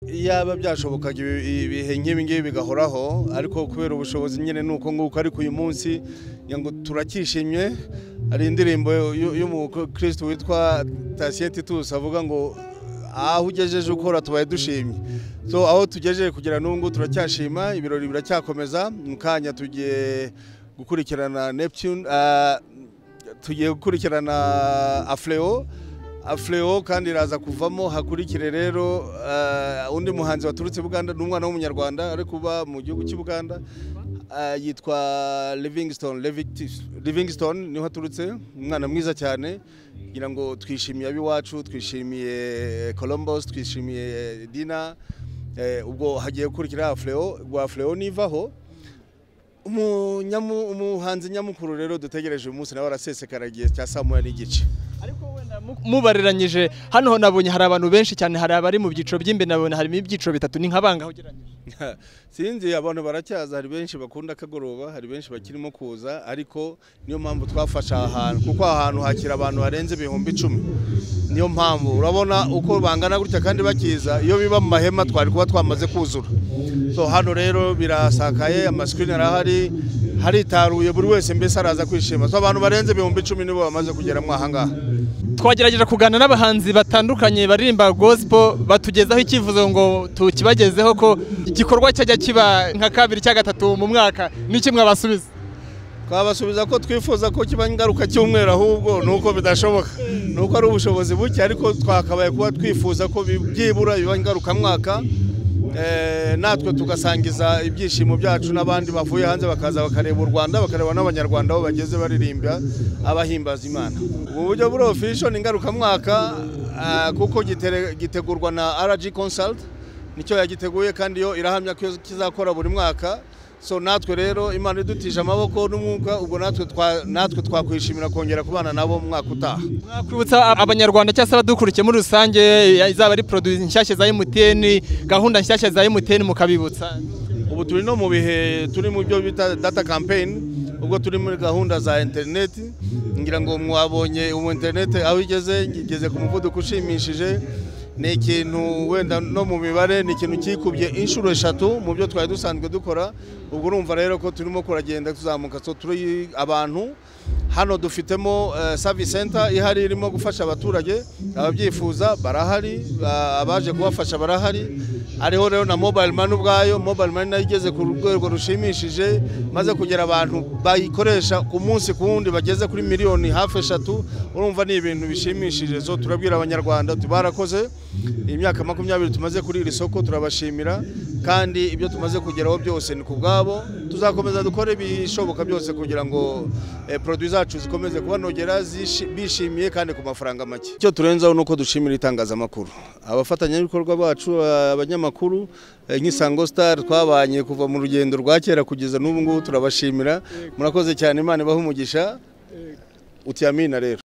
iyaba byashobokaga ibi- ibihe nk'ibi ngibi bigahoraho ariko kubera ubushobozi nyine ni uko nguko ariko uyu munsi ngira ngo turakishimye hari indirimbo y'u- y'umukristo witwa Tatien Titus avuga ngo aho ugejeje ukora tubaye dushimye so aho tugejeje kugera n'ubu turacyashima ibirori biracyakomeza mu kanya tugiye gukurikirana Neptune ah, tugiye gukurikirana afureo afureo kandi iraza kuvamo hakurikire rero eh, undi muhanzi waturutse buganda ni umwana w'umunyarwanda ari kuba mu gihugu cy'i buganda eh, yitwa livingston Levitis- livingston niho aturutse umwana mwiza cyane kugira ngo twishimiye ab'iwacu twishimiye columbus twishimiye dina eh, ubwo hagiye gukurikira afureo rwa afureo nivaho umunyamu- umuhanzi nyamukuru rero dutegereje uyu munsi nawe arasesekara igihe cya saa moya n'igice ariko wenda mu- mubareranyije hano ho nabonye hari abantu benshi cyane hari abari mu byiciro by'imbere nabona harimo ibyiciro bitatu ni nka bangahe ugereranyije sinzi abantu baracyaza hari benshi bakunda akagoroba hari benshi bakirimo kuza ariko niyo mpamvu twafashe aha hantu kuko aha hantu hakira abantu barenze ibihumbi icumi niyo mpamvu urabona uko bangana gutya kandi bakiza iyo biba mu mahema twari kuba twamaze kuzura so hano rero birasakaye amasikirini arahari haritaruye buri wese mbese araza kwishima so abantu barenze ibihumbi icumi nibo bamaze kugeramo aha ngaha twagerageje kuganira n'abahanzi batandukanye baririmba gospel batugezaho icyifuzo ngo tukibagezeho ko igikorwa cyajya kiba nka kabiri cya gatatu mu mwaka n'iki mwabasubiza twabasubiza ko twifuza ko kiba ingaruka cy'umweru ahubwo ni uko bidashoboka ni uko ari ubushobozi buke ariko twakabaye kuba twifuza ko bi- byibura biba ingarukamwaka eh, natwe tugasangiza ibyishimo byacu n'abandi bavuye hanze bakaza bakareba u rwanda bakareba n'abanyarwanda aho bageze baririmba abahimbaza imana ubu buryo buri official ni ingarukamwaka ah, kuko gitere- gitegurwa na rg consult nicyo yagiteguye kandi yo irahamya ko kizakora buri mwaka so natwe rero imana idutije amaboko n'umwuka ubwo natwe twa- natwe twakwishimira kongera kubana nabo mu mwaka utaha mwakwibutsa abanyarwanda cyangwa se abadukurikiye muri rusange izaba ari produit nshyashya za MTN gahunda nshyashya za MTN mukabibutsa ubu turi no mu bihe turi mu byo bita data campaign ubwo turi muri gahunda za interineti ngira ngo mwabonye ubu interineti aho igeze igeze ku muvuduko ushimishije ni ikintu wenda no mu mibare ni ikintu cyikubye inshuro eshatu mu byo twari dusanzwe dukora ubwo urumva rero ko turimo kuragenda tuzamuka so turi abantu hano dufitemo eh, service center ihari irimo gufasha abaturage ababyifuza barahari ba- abaje kubafasha barahari ariho rero na mobile money ubwayo mobile money nayo igeze ku rwego rushimishije maze kugera abantu bayikoresha ku munsi ku wundi bageze kuri miliyoni hafi eshatu urumva ni ibintu bishimishije so turabwira abanyarwanda tuti barakoze imyaka makumyabiri tumaze kuri iri soko turabashimira kandi ibyo tumaze kugeraho byose ni ku bwabo tuzakomeza dukore ibishoboka byose kugira ngo eh, produit zacu zikomeze kubanogera zishi- bishimiye kandi ku mafaranga make icyo turenzaho ni uko dushimira itangazamakuru abafatanyabikorwa bacu abanyamakuru eh, nk'isango star twabanye kuva mu rugendo rwa kera kugeza n'ubu ngubu turabashimira murakoze cyane imana ibahe umugisha uti amina rero